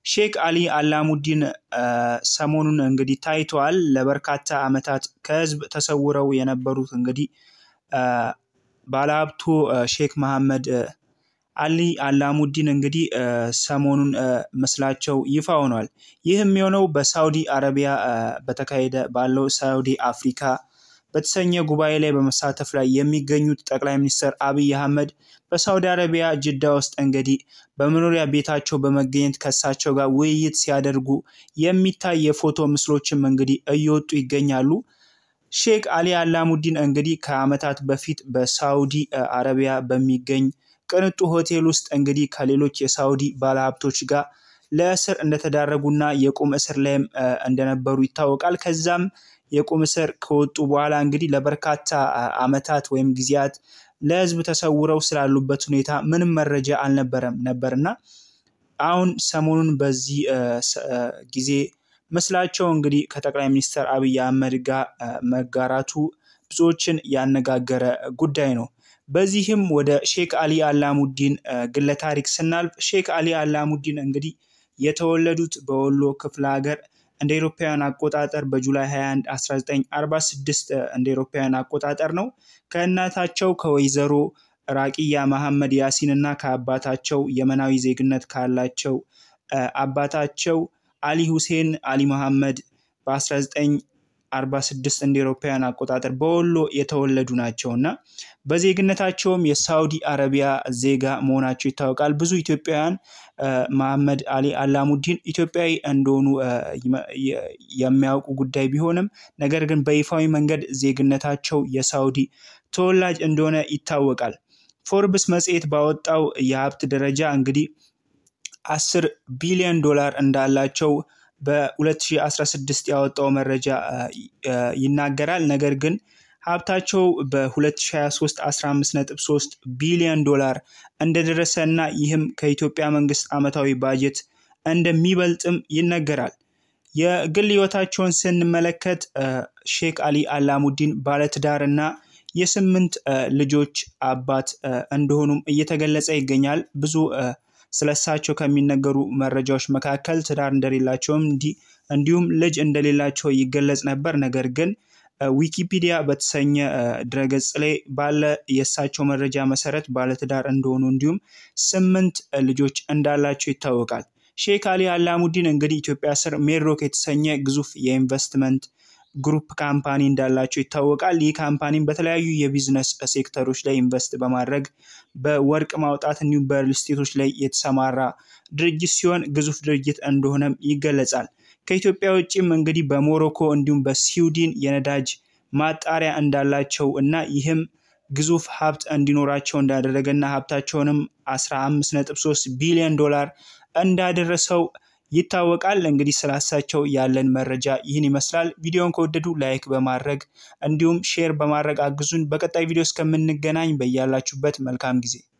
ሼክ አሊ አላሙዲን ሰሞኑን እንግዲህ ታይተዋል። ለበርካታ ዓመታት ከህዝብ ተሰውረው የነበሩት እንግዲህ ባለሀብቱ ሼክ መሐመድ አሊ አላሙዲን እንግዲህ ሰሞኑን ምስላቸው ይፋ ሆኗል። ይህም የሆነው በሳውዲ አረቢያ በተካሄደ ባለው ሳውዲ አፍሪካ በተሰኘ ጉባኤ ላይ በመሳተፍ ላይ የሚገኙት ጠቅላይ ሚኒስትር አብይ አህመድ በሳውዲ አረቢያ ጅዳ ውስጥ እንግዲህ በመኖሪያ ቤታቸው በመገኘት ከእሳቸው ጋር ውይይት ሲያደርጉ የሚታይ የፎቶ ምስሎችም እንግዲህ እየወጡ ይገኛሉ። ሼክ አሊ አላሙዲን እንግዲህ ከዓመታት በፊት በሳውዲ አረቢያ በሚገኝ ቅንጡ ሆቴል ውስጥ እንግዲህ ከሌሎች የሳውዲ ባለሀብቶች ጋር ለእስር እንደተዳረጉና የቁም እስር ላይም እንደነበሩ ይታወቃል። ከዛም የቁም እስር ከወጡ በኋላ እንግዲህ ለበርካታ ዓመታት ወይም ጊዜያት ለህዝብ ተሰውረው ስላሉበት ሁኔታ ምንም መረጃ አልነበረም ነበርና አሁን ሰሞኑን በዚህ ጊዜ ምስላቸው እንግዲህ ከጠቅላይ ሚኒስትር አብይ አህመድ ጋር መጋራቱ ብዙዎችን ያነጋገረ ጉዳይ ነው። በዚህም ወደ ሼክ አሊ አላሙዲን ግለ ታሪክ ስናልፍ ሼክ አሊ አላሙዲን እንግዲህ የተወለዱት በወሎ ክፍለ ሀገር እንደ ኤሮፓውያን አቆጣጠር በጁላይ 21 1946 እንደ ኤሮፓውያን አቆጣጠር ነው። ከእናታቸው ከወይዘሮ ራቂያ መሐመድ ያሲን እና ከአባታቸው የመናዊ ዜግነት ካላቸው አባታቸው አሊ ሁሴን አሊ መሐመድ በ1946 እንደ ኤሮፓውያን አቆጣጠር በወሎ የተወለዱ ናቸው እና በዜግነታቸውም የሳውዲ አረቢያ ዜጋ መሆናቸው ይታወቃል። ብዙ ኢትዮጵያውያን መሐመድ አሊ አላሙዲን ኢትዮጵያዊ እንደሆኑ የሚያውቁ ጉዳይ ቢሆንም ነገር ግን በይፋዊ መንገድ ዜግነታቸው የሳውዲ ተወላጅ እንደሆነ ይታወቃል። ፎርብስ መጽሔት ባወጣው የሀብት ደረጃ እንግዲህ አስር ቢሊዮን ዶላር እንዳላቸው በ2016 ያወጣው መረጃ ይናገራል። ነገር ግን ሀብታቸው በ2023 15.3 ቢሊዮን ዶላር እንደደረሰ እና ይህም ከኢትዮጵያ መንግስት ዓመታዊ ባጀት እንደሚበልጥም ይነገራል። የግል ህይወታቸውን ስንመለከት ሼክ አሊ አላሙዲን ባለትዳር እና የስምንት ልጆች አባት እንደሆኑም እየተገለጸ ይገኛል። ብዙ ስለሳቸው ከሚነገሩ መረጃዎች መካከል ትዳር እንደሌላቸውም እንዲሁም ልጅ እንደሌላቸው ይገለጽ ነበር። ነገር ግን ዊኪፒዲያ በተሰኘ ድረገጽ ላይ ባለ የእሳቸው መረጃ መሰረት ባለትዳር እንደሆኑ እንዲሁም ስምንት ልጆች እንዳላቸው ይታወቃል። ሼክ አሊ አላሙዲን እንግዲህ ኢትዮጵያ ስር ሜድሮክ የተሰኘ ግዙፍ የኢንቨስትመንት ግሩፕ ካምፓኒ እንዳላቸው ይታወቃል። ይህ ካምፓኒም በተለያዩ የቢዝነስ ሴክተሮች ላይ ኢንቨስት በማድረግ በወርቅ ማውጣት እንዲሁም በሪል ስቴቶች ላይ የተሰማራ ድርጅት ሲሆን ግዙፍ ድርጅት እንደሆነም ይገለጻል። ከኢትዮጵያ ውጭም እንግዲህ በሞሮኮ እንዲሁም በስዊድን የነዳጅ ማጣሪያ እንዳላቸው እና ይህም ግዙፍ ሀብት እንዲኖራቸው እንዳደረገና ሀብታቸውንም 15.3 ቢሊዮን ዶላር እንዳደረሰው ይታወቃል። እንግዲህ ስላሳቸው ያለን መረጃ ይህን ይመስላል። ቪዲዮን ከወደዱ ላይክ በማድረግ እንዲሁም ሼር በማድረግ አግዙን። በቀጣይ ቪዲዮ እስከምንገናኝ በያላችሁበት መልካም ጊዜ